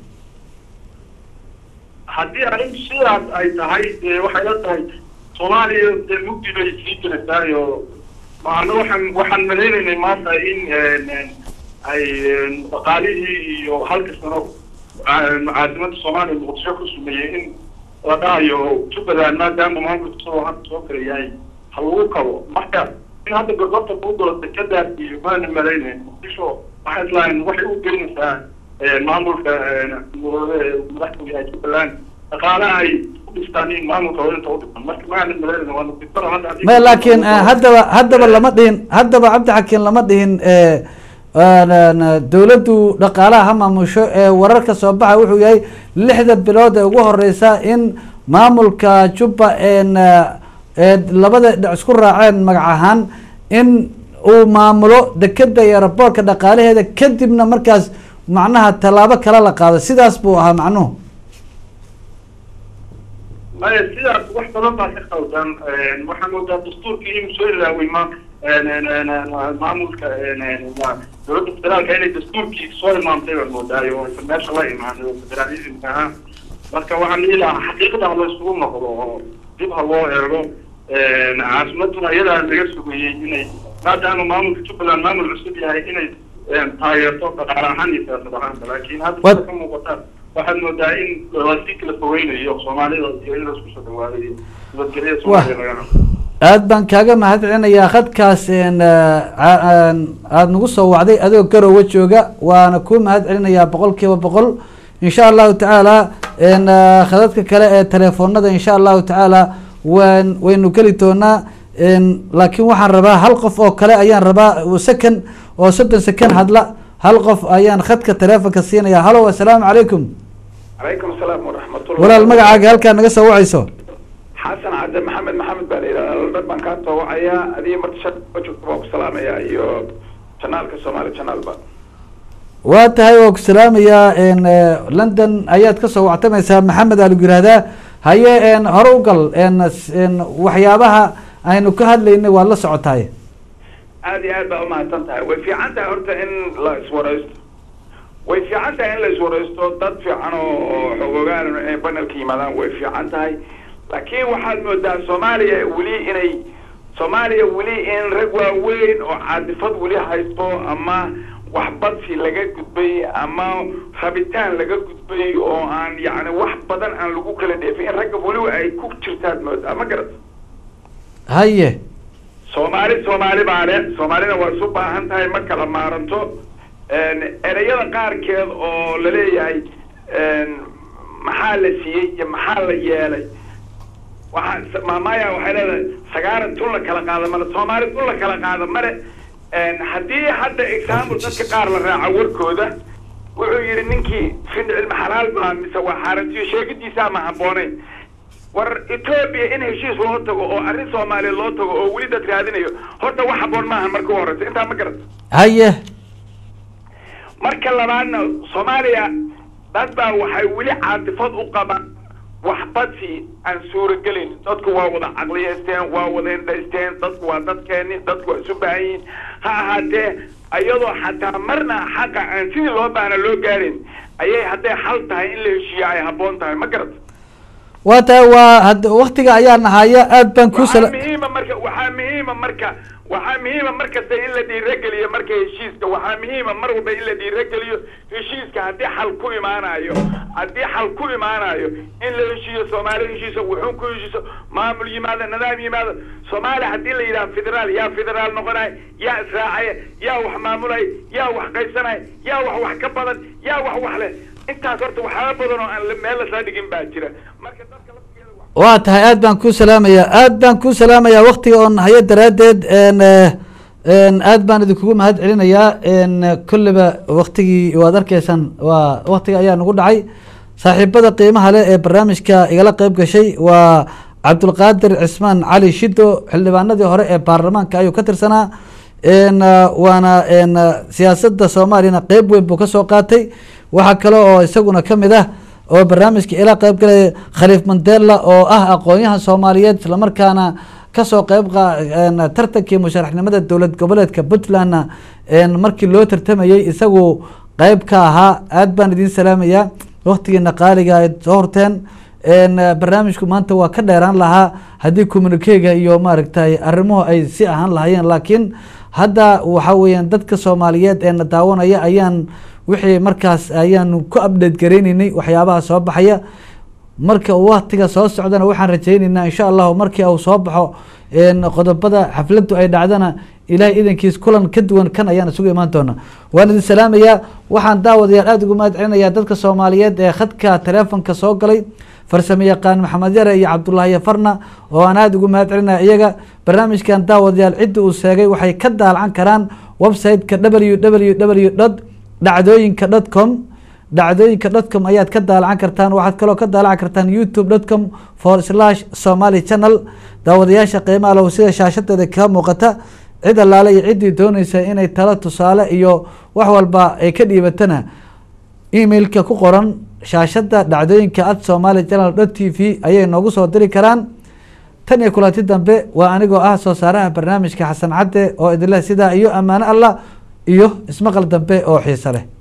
haddii arrintu sidaas ay tahay dee waxay la tahay soomaaliya dee mugdi bay sii jiraysaa oo maana waxaan waxaan maleynaynay maanta in een, een, ay een, dhaqaalihii iyo halka sano een, caasimadda soomaaliya muqdisho ku sumeeyey in la dhahayo jubbaland maadaama maamulka soo hadda soo kala yahay ha lagu kabo marka in hadda gorgorta kuu galo dekadaas iyo maana malaynayn muqdisho waxay islahayn waxay u gelinaysaa maamulka madaxda yahay jubbaland dhaqaalaha ay u dhistaan in maamulka inta u dhiman marka maana malaynayn waa nasiibtaro hadda haddii- ma laakiin eh, haddaba haddaba lama dhihin haddaba cabdi xakiin lama dhihin eh, een, dowladdu dhaqaalaha ha maamusho ee wararka soo baxa wuxuu yahay lixda bilood ee ugu horeysa in maamulka jubba een eh, ee labada dhinac isku raaceen magac ahaan in uu maamulo dekeda iyo raboorka dhaqaalaheeda kadibna markaas macnaha tallaabo kale la qaado sidaas buu ahaa macnuhu maya sidaas wax badan baa ka qaldan waxaa moodaa dastuurkii inuu soo ilaaway ma maamulka dowladda federaalka inay dastuurkii soo imaamtay baan moodaayo oo aysan meesha la imaanin oo federalismka ahaa marka waxaan dhihi lahaa xaqiiqada ha la isugu noqdo oo dib ha loo eego caasimaduna iyadaa laga sugayey inay maadaama maamulka jubbaland maamul cusub yahay inay taageerto dhaqaale ahaan iyo siyaasad ahaanba laakiin hadda Wad- sida ka muuqata waxaad moodaa in lasii kala fogeynayo soomaalida iyo in laisku soo dhawaaday nabadgelyada soomaaliya laga helo aad baan kaaga mahadcelinayaa khadkaas een, eh, ca- een, aada nagu soo wacday adigoo garowe jooga waana kuu mahad celinayaa boqol kiiba boqol insha allahu tacaala een, eh, khadadka kale ee telefoonada insha allahu tacaala waan waynu geli doonaa een, laakiin waxaan rabaa hal qof oo kale ayaan rabaa oo second oo soddon second hadla hal qof ayaan khadka telefonka siinaya halo assalaamu calaykum calaykum asalaam waraxmatullah walaal magacaaga halkaa naga soo wacayso xasan cadde maxamed maxamed baa la yidhahdaa london baan kaa toowacayaa adiga marta shaq joogta baan ku salaamayaa iyo janaalka soomaali janaalba waa tahay waa ku salaamayaa n london ayaad ka soo wactamaysaa maxamed aa lagu yihahdaa haye n hore u gal n n waxyaabaha aynu ka hadlaynay waad la socotaay aad iyo aad baa umahadsan tahay way fiican tahay horta in la iswaraysto way fiican tahay in la iswaraysto dad fiican oo oo xogogaan inay banelka yimaadaan way fiican tahay laakiin waxaad moodaa soomaaliya weli inay soomaaliya weli in rag waaweyn oo caadifad weli haysto ama waxbadsi laga gudbay ama rabitaan laga gudbay oo aan yacni wax badan aan lagu kala dheefin in ragga weliba ay ku jirtaad moodaa ma garata haye soomaali soomaali baa le soomaalina waa isu baahan tahay ma kala maaranto ereyada qaarkeed oo laleeyahay maxaa la siiyey iyo maxaa la yeelay waxaa maamaya waxay leedahay sagaaran tun la kala qaado male soomaali tun la kala qaado male haddii hadda example dadka qaar la raaco warkooda wuxuu yidhi ninkii fin cilmi xalaal baa mise waa xaarantiyo sheegidiisa ama habboonayn war etoobiya in heshiis loo tago oo arrin soomaaliya loo tago oo weli dad raadinayo horta wax habboon maahan marka u horeysa intaa ma garata haye marka labaadna soomaaliya dad baa waxay weli caatifad u qabaan waxbadsi aan suuragelin dadku waa wada caqliyeysteen waa wada indhaysteen dadku waa dadkeeni dadku waa isu baahan yihiin ha ahaatee iyadoo xataa marna xaqa aan sidii loo baahna loo gaarin ayay hadday xal tahay in la heshiiya ay habboon tahay ma garata waa tahay waa had waktiga ayaa nahaya aad baan ku waxaa sala muhiima marka waxaa muhiima marka waxaa muhiima markasta in la dhiirageliyo marka heshiiska waxaa muhiima mar walba in la dhiirageliyo heshiiska haddii xal ku imaanayo haddii xal ku imaanayo in la heshiiyo soomaali heshiiso wuxuun ku heshiiso maamul yimaado nidaam yimaado soomaali haddii la yidhaha federaal yaa federaal noqonaya yaa israacaya yaa wax maamulaya yaa wax qaysanaya yaa wax wax ka badan yaa wax wax leh intaas horta waxyaaba badan oo aan la- meel lasla dhigin baa jira marka dadka laftigeeda wax waa tahay aad baan ku salaamayaa aad baan ku salaamayaa waktiga oo nahayo daraaddeed n n aad baan idinkugu mahad celinayaa n kulliba waktigii waad arkaysaan waa waktiga ayaa nagu dhacay saaxiibada qiimaha leh ee barnaamijka igala qeyb gashay waa cabdulqaadir cismaan cali shido xildhibaanadii hore ee baarlamaanka ayuu ka tirsanaa n waana n siyaasadda soomaaliyana qeyb weyn buu kasoo qaatay waxaa kale oo isaguna kamid ah oo barnaamijka ila qeyb galaya khaliif mandela oo ah aqoon-yahan soomaaliyeed islamarkaana kasoo qeyb qa- n tartankii musharaxnimada dowlad goboleedka puntlandna n markii loo tartamayey isagu qeyb ka ahaa aad baan idiin salaamayaa waktigiina qaaliga ay soo horteen n barnaamijku maanta waa ka dheeraan lahaa haddii communikega iyo maaragtay arrimuhu ay si ahaan lahaayeen laakiin hadda waxa weeyaan dadka soomaaliyeed ee na daawanaya ayaan wixii markaas ayaanu ku update gareyneynay waxyaabaha soo baxaya marka uu waktiga soo socdana waxaan rajaynaynaa insha allahu markii uu soo baxo een, qodobada xafladdu ay dhacdana ilaahay idankiis kulan ka duwan kan ayaan isugu imaan doona waan idin salaamayaa waxaan daawadayaal aada ugu mahad celinayaa dadka soomaaliyeed ee khadka taleefonka soo galay farsamo yaqaan maxamed yare iyo cabdullaahi farna oo aan aada ugu mahad celinaya iyaga barnaamijkan daawadayaal cidda uu sheegay waxay ka daalacan karaan website-ka w w w dot dhacdooyinka dot com dhacdooyinka dot com ayaad ka daalacan kartaan waxaad kaloo ka daalacan kartaan youtube dot com for slash somaly channel daawadayaasha qiimaha low sida shaashadeeda ka muuqata cid allaale iyo ciddii dooneysa inay talo tusaale iyo wax walba ay ka dhiibatana emailka ku qoran shaashada dhacdooyinka at somaly channel dot t v ayay noogu soo diri karaan tan iyo kulanti dambe waa anigoo ah soo saaraha barnaamijka xasan cadde oo idinleh sidaa iyo ammaano allah iyo ismaqal dambe oo xiiso leh